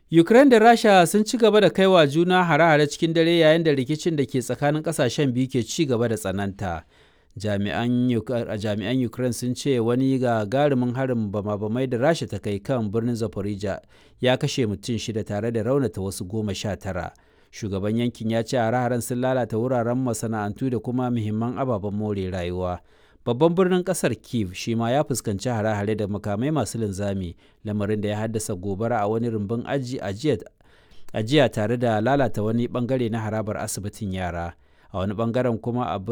Ukraine da Rasha sun ci gaba da kaiwa juna hare-hare cikin dare yayin da rikicin da ke tsakanin kasashen biyu ke ci gaba da tsananta. Jami'an Ukraine sun ce wani gagarumin harin bama-bamai da Rasha ta kai kan birnin Zaporizhia ya kashe mutum shida tare da raunata wasu goma sha tara. Shugaban yankin ya ce hare-haren sun lalata wuraren masana'antu da kuma muhimman ababen more rayuwa. Babban birnin kasar Kiev shi ma ya fuskanci hare-hare da makamai masu linzami, lamarin da ya haddasa gobara a wani rumbun ajiya tare da lalata wani bangare na harabar asibitin yara. A wani bangaren kuma a